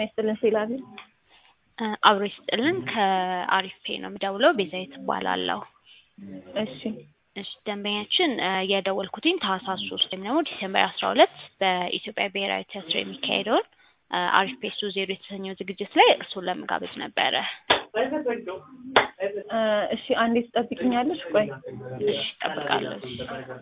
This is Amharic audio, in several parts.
ይስጥልን ሲላል አብሮ ይስጥልን ከአሪፍ ፔ ነው የምደውለው። ቤዛዊት እባላለሁ። እሺ እሺ ደንበኛችን የደወልኩትኝ ታህሳስ ሶስት ወይም ደግሞ ዲሴምበር አስራ ሁለት በኢትዮጵያ ብሔራዊ ቲያትር የሚካሄደውን አሪፍ ፔ ሱ ዜሮ የተሰኘው ዝግጅት ላይ እርሱን ለመጋበዝ ነበረ። እሺ አንዴ ትጠብቅኛለሽ? ቆይ እሺ እጠብቃለሁ። እሺ።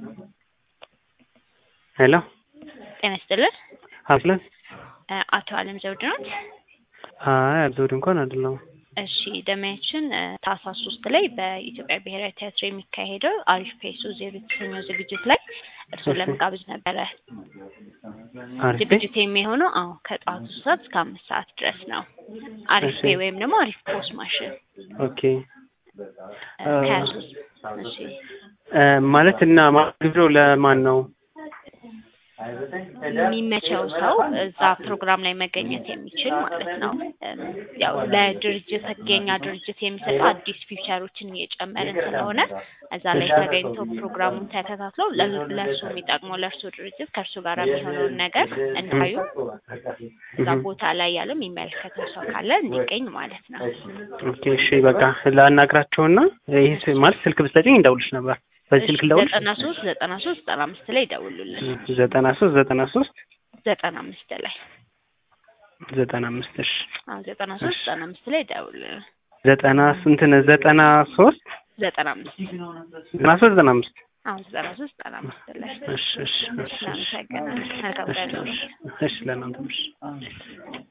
ሄሎ ጤና ይስጥልን አብለን አቶ አለም ዘውድ ኖት? አይ አብዘውድ እንኳን አይደለም። እሺ ደንበኛችን ታህሳስ ሶስት ላይ በኢትዮጵያ ብሔራዊ ቲያትር የሚካሄደው አሪፍ ፔ ሱ ዜሮ የተሰኘው ዝግጅት ላይ እርሱን ለመጋበዝ ነበረ። አሪፍ ዝግጅት የሚሆነው አዎ ከጠዋቱ ሶስት ሰዓት እስከ አምስት ሰዓት ድረስ ነው። አሪፍ ፔ ወይም ደግሞ አሪፍ ፖስ ማሽን ኦኬ ከሀያ ሶስት እሺ ማለት እና ግብዣው ለማን ነው? የሚመቸው ሰው እዛ ፕሮግራም ላይ መገኘት የሚችል ማለት ነው። ያው ለድርጅት የኛ ድርጅት የሚሰጠው አዲስ ፊውቸሮችን እየጨመርን ስለሆነ እዛ ላይ ተገኝተው ፕሮግራሙን ተከታትለው ለእርሱ የሚጠቅመው ለእርሱ ድርጅት ከእርሱ ጋር የሚሆነውን ነገር እንዳዩ እዛ ቦታ ላይ ያለው የሚመለከተው ሰው ካለ እንዲገኝ ማለት ነው። ኦኬ እሺ በቃ ላናግራቸውና ይህ ማለት ስልክ ብትሰጪኝ እንደውልሽ ነበር። በዚህ ስልክ ልደውልሽ? ዘጠና ሶስት ዘጠና ሶስት ዘጠና አምስት ላይ ይደውሉልን። ዘጠና ሶስት ዘጠና ሶስት ዘጠና አምስት ላይ ዘጠና አምስት እሺ አዎ ዘጠና ሶስት ዘጠና አምስት ላይ ይደውሉልን። ዘጠና ስንት ነው? ዘጠና ሶስት ዘጠና አምስት ዘጠና ሶስት ዘጠና አምስት አዎ ዘጠና ሶስት ዘጠና አምስት ላይ እሺ እሺ እሺ እናመሰግናለን። መልካም ቀን። እሺ ለእናንተም እሺ